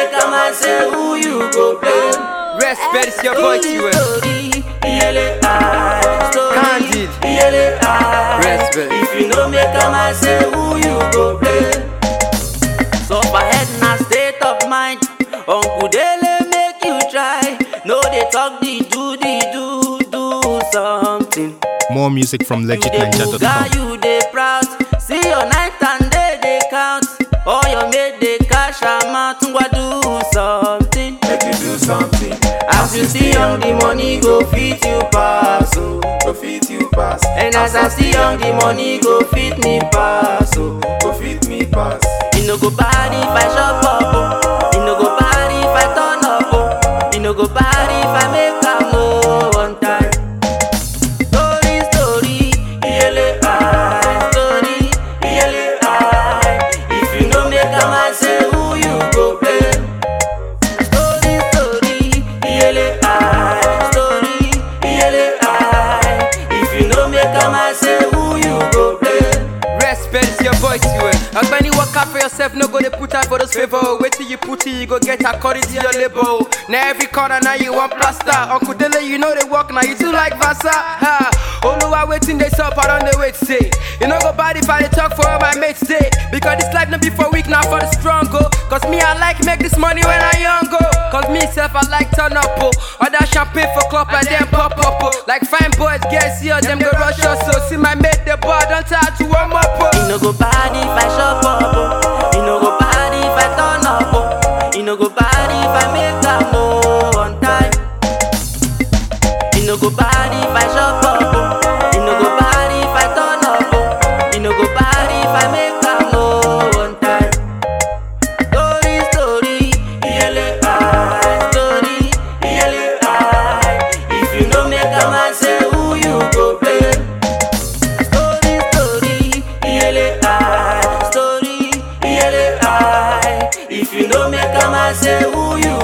make a man say who you go blame. Respect it's your voice, you will. Story, yele I. Story, Candid. yele I. Respect. If you no make a man say who you go blame. So for head na state of mind. Uncle Dele make you try. No they talk the do the do do something. More music from You dey legitninja.com. buga, you dey proud. See your night and day they count. All your mate they cash am out. Ngwa do something. Make you do something. As you see young, the money go fit you pass. Oh. Go fit you pass. And as I see young, the money go fit me pass. Oh. Go fit me pass. You no go bad if I shop up. Oh. You no go bad if I turn up. Oh. You no go bad if I make a move one time. Story, story, yele I. Story, yele I. If you no make a man say who you go blame. Story, story, yele I. Story, yele I. If you no make a man say who you go blame. Respect it's your voice, you will. As many work out for yourself, no go to put out for those favor. Wait till you put it, you go get according to your label. Now every corner, now you want plaster. Uncle Dele, you know they work, now you too like Vasa. Ha! Oluwa waiting, they sup, I don't they wait, say. You know go bad if I dey talk for all my mates, say. Because this life no be for weak, now for the strong, go. Cause me, I like make this money when I young, go. Cause me, self, I like turn up, oh. Order champagne for club and then pop up, oh. Like fine boys, get see us, them go rush us, so. See my mate, the bar, don't try to warm up, oh. You no go bad if I shop up. Oh. You no go bad if I turn up. Oh. You no go bad if I make a move on time. You no go bad if I shop up. Oh. You no go bad if I turn up. Oh. You no go bad if I make a move on time. Story, story, yele I. Story, yele I. If you no make a man say who you go blame. Story, story, yele I. Story, yele I. If you no make a man say who you